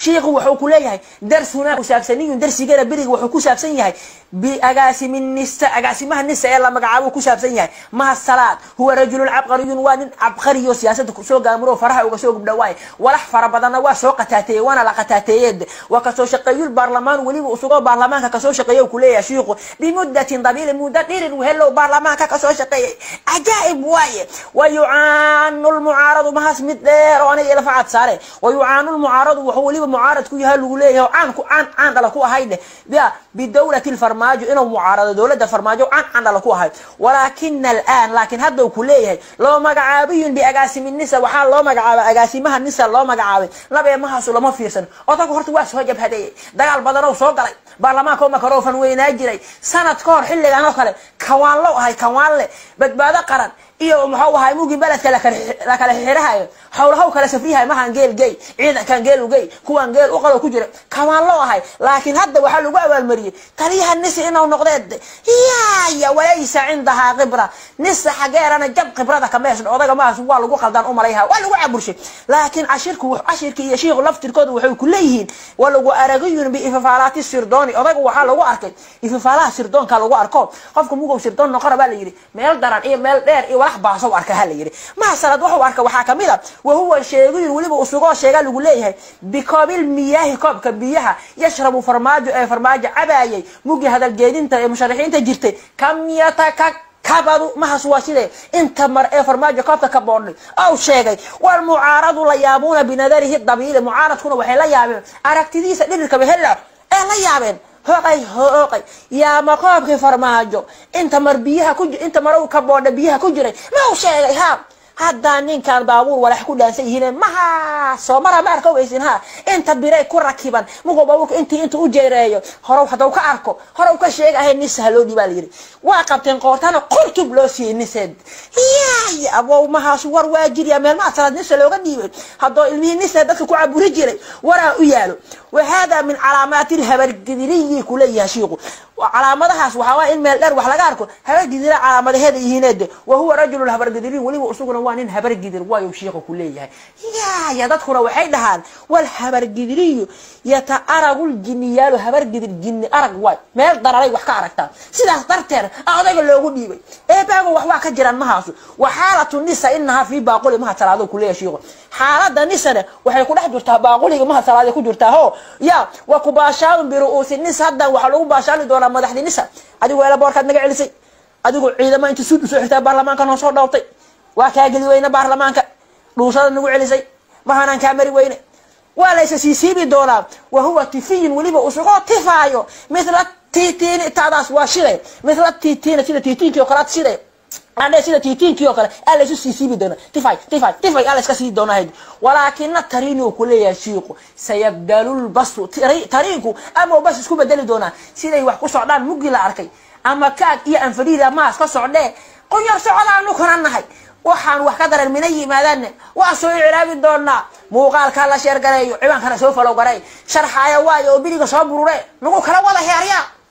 shiikhu wuxuu ku leeyahay darsuna kusaabsaniyun darsigana beriga wuxuu ku saabsan yahay biagaasimi nisa agaasimaha nisa ee la magacaabo ku saabsan yahay maha salaad huwa rajulun cabqariyun waa nin cabqariyo siyaasada kusoo gaamuro faraha uga soo gubdha waaye walax fara badanna waa soo qataateeye waana la qataateeyed waa kasoo shaqeeyul baarlamaan weliba usugoo baarlamaanka kasoo shaqeeya ku leeyahay shiikhu bimuddatin dabiili muddo dhirin wehelow baarlamaanka kasoo shaqeeyay cajaa'ib waaye wa yucaanu lmucaaradu mahas mid dheer oo aniga ila facad saare wa yucaanu lmucaaradu wuxuu weliba mucaarad ku yahay lagu leeyahay caan ku caan caan dhala ku ahayd bia bidawlati lfarmaajo inuu mucaarado dowladda farmaajo caan caan dhala ku ahayd walaakina alaan laakiin hadda uu ku leeyahay loo magacaabiyun biagaasimi nisa waxaa loo magacaabay agaasimaha nisa loo magacaabay labeemahaasu lama fiirsan odagu horta waa soo jabhadeeyey dagaal badanow soo galay baarlamaanka makarofan weynaa jiray sanad ka hor xilligan oo kale kawaanlo ahay kawaanle badbaado qaran iyo muxuu ahay mugii beledka la kala xirahayo howlahow kala safriyahay mahan geel gey ciidankan geel ugey kuwan geel uqalo ku jira kawaan loo ahay laakiin hadda waxaa lagu abaalmariyey taliyaha nisi inuu noqdeed yaya walaysa cindahaa khibra nisa xageerana jab khibrada kameesn odaga mahaas waa lagu qaldaan umalayha waa lagu caburshay laakiin cashirku cashirka iyo shiikhu laftirkooda waxay ku leeyihiin waa lagu aragayun biififaalaati sirdooni odaga waxaa lagu arkay ififaalaha sirdoonka lagu arko qofka mugow sirdoon noqona baa la yidhi meel daran iyo meel dheer iyo walax baasow arka ha la yidhi mahasalad wuxuu arka waxaa kamid a wahuwa sheegayun weliba usugoo sheega lagu leeyahay bikoobil miyaahi koobka biyaha yashrabu farmaajo ee farmaajo cabaayay mugi hadalgeedinta ee musharaxiinta jirtay kam yataka kabadu mahas waa sidee inta mar ee farmaajo koobka ka boodhay ow sheegay walmucaaradu la yaabuuna binadarihi dabiili mucaaradkuna waxay la yaabeen aragtidiisa dhirirkaba hella ee la yaabeen hoqay hooqay yaama koobkii farmaajo inta mar biyaha ku inta mar ka boodha biyaha ku jiray ma u sheegay ha haddaa ninkan baabuur walax ku dhaansan yihiin maha soo mara ma arka weysin ha inta biray ku rakiban mugo baabuurka intii inta u jeereeyo horow haddau ka arko horow ka sheega ahay nisa haloo dhibaa la yidhi waa qabteen qoortana qurtub loo siiyey niseed yaay abow mahaas war waa jirya meel maa salaad nisa looga dhiibay haddoo ilmihii nisa dadka ku caburi jiray waraa u yaalo wahada min calaamaati lhabargidiriyi kuleeyahay shiiku calaamadahaas waxaa waa in meel dheer wax laga arko habargidira calaamadaheeda yihiineede wa huwa rajulu habargidiriy weliba isaguna waa nin habargidir waayu shiiku ku leeyahay yaaya dadkuna waxay dhahaan wal habargidiriyu yataaragu ljiniyaalu habargidir jini arag waay meel dararay wax ka aragtaa sidaas darteed odayga loogu dhiibay eebaago wax waa ka jiraan mahaasu wa xaalatu nisa inahaa fii baaquli maha salaado kuleeyahay shiiku xaalada nisane waxay ku dhex jirtaa baaquliga maha salaada ku jirtaa ho ya wa kubaashaalun biru'uusi nis haddan waxaa lagu baashaali doonaa madaxdii nisa adigoo elaboorkaad naga celisay adigoo ciidama inta suud usoo xirtaa baarlamaanka noo soo dhowrtay waa kaa geli weyne baarlamaanka dhuusada nagu celisay mahanaan kaa mari weyne waa laysa siisiibi doonaa wa huwa tifiyun weliba usugoo tifaayo mithla titini taadaas waa shiday mithla titina sida titiinkii oo kalead shiday adhe sida titiinkii oo kale aa laysu siisiibi doona tifay tifay tifay aa layska sii doona hayd walaakina tariini uu kuleeyahay shiiku sayabdalulbasu tariinku ama bas isku bedeli doonaa siday wax ku socdaan muggi la arkay ama kaag iyo anfariida maas ka socdee qunyar socodaanu kana nahay waxaan wax ka daran mina yimaadaanne waa soo icraabi doonaa muuqaalkaa la sheergareeyo cibaankana soo falow garay sharxaaya waayo oo biriga soo burure nagu kala wada heeryaa